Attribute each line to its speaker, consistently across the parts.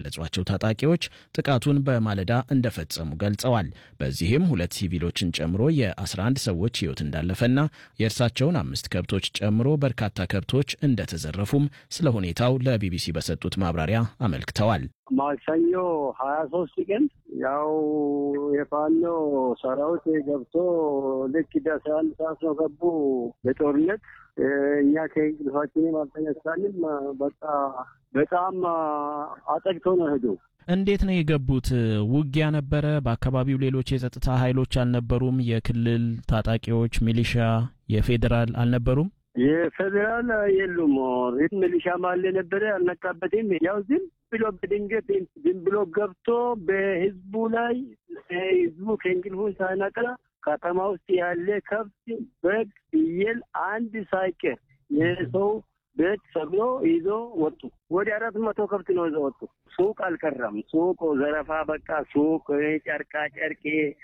Speaker 1: የገለጿቸው ታጣቂዎች ጥቃቱን በማለዳ እንደፈጸሙ ገልጸዋል። በዚህም ሁለት ሲቪሎችን ጨምሮ የ11 ሰዎች ሕይወት እንዳለፈና የእርሳቸውን አምስት ከብቶች ጨምሮ በርካታ ከብቶች እንደተዘረፉም ስለ ሁኔታው ለቢቢሲ በሰጡት ማብራሪያ አመልክተዋል።
Speaker 2: ማክሰኞ ሀያ ሶስት ቀን ያው የፋኖ ሰራዊት ገብቶ ልክ አስራ አንድ ሰዓት ነው ገቡ በጦርነት እኛ ከእንቅልፋችንም አልተነሳንም። በቃ በጣም አጠቅቶ ነው ሄዱ።
Speaker 1: እንዴት ነው የገቡት? ውጊያ ነበረ? በአካባቢው ሌሎች የጸጥታ ኃይሎች አልነበሩም? የክልል ታጣቂዎች፣ ሚሊሻ፣ የፌዴራል አልነበሩም?
Speaker 2: የፌዴራል የሉም። ሚሊሻ ማለ ነበረ አልነቃበትም። ያው ዝም ብሎ በድንገት ዝም ብሎ ገብቶ በህዝቡ ላይ ህዝቡ ከእንቅልፉ ሳይነቃ ከተማ ውስጥ ያለ ከብት፣ በግ፣ ፍየል አንድ ሳይቀር የሰው ቤት ሰብሎ ይዞ ወጡ። ወደ አራት መቶ ከብት ነው ይዞ ወጡ። ሱቅ አልቀረም። ሱቅ ዘረፋ በቃ ሱቅ፣ ጨርቃ ጨርቄ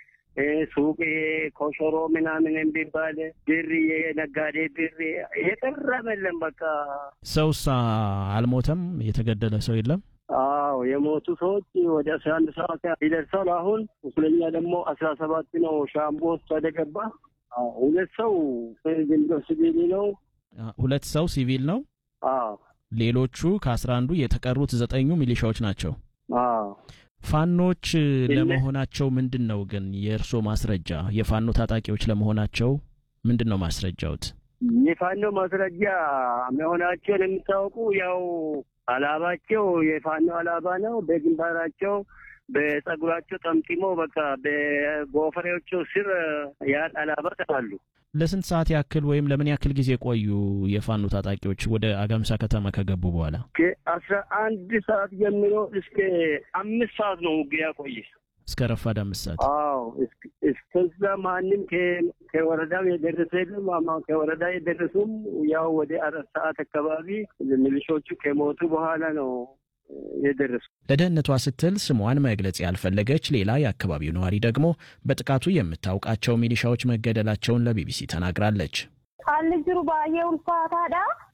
Speaker 2: ሱቅ ኮሸሮ ምናምን የሚባል ብር የነጋዴ ብር የቀረም የለም። በቃ
Speaker 1: ሰውሳ አልሞተም? የተገደለ ሰው የለም?
Speaker 2: አዎ የሞቱ ሰዎች ወደ አስራ አንድ ሰዓት ይደርሳል። አሁን ቁስለኛ ደግሞ አስራ ሰባት ነው። ሻምቦ ሆስፒታል ገባ። ሁለት ሰው ዝንዶ ሲቪል ነው።
Speaker 1: ሁለት ሰው ሲቪል ነው።
Speaker 2: አዎ
Speaker 1: ሌሎቹ ከአስራ አንዱ የተቀሩት ዘጠኙ ሚሊሻዎች ናቸው።
Speaker 2: አዎ
Speaker 1: ፋኖች ለመሆናቸው ምንድን ነው ግን የእርስዎ ማስረጃ? የፋኖ ታጣቂዎች ለመሆናቸው ምንድን ነው ማስረጃውት?
Speaker 2: የፋኖ ማስረጃ መሆናቸውን የሚታወቁ ያው አላባቸው የፋኖ አላባ ነው። በግንባራቸው በጸጉራቸው ጠምጢሞ በቃ በጎፈሬዎቹ ስር ያን አላባ አሉ።
Speaker 1: ለስንት ሰዓት ያክል ወይም ለምን ያክል ጊዜ ቆዩ የፋኖ ታጣቂዎች ወደ አጋምሳ ከተማ ከገቡ በኋላ?
Speaker 2: ከአስራ አንድ ሰዓት ጀምሮ እስከ አምስት ሰዓት ነው ውጊያ ቆየ።
Speaker 1: እስከ ረፋድ አምስት ሰዓት።
Speaker 2: አዎ እስከዛ ማንም ከወረዳው የደረሰ የለም። ከወረዳ የደረሱም ያው ወደ አራት ሰዓት አካባቢ ሚሊሾቹ ከሞቱ በኋላ ነው የደረሱ።
Speaker 1: ለደህንነቷ ስትል ስሟን መግለጽ ያልፈለገች ሌላ የአካባቢው ነዋሪ ደግሞ በጥቃቱ የምታውቃቸው ሚሊሻዎች መገደላቸውን ለቢቢሲ ተናግራለች።
Speaker 3: ቃል ጅሩ ባየ ውልፋታዳ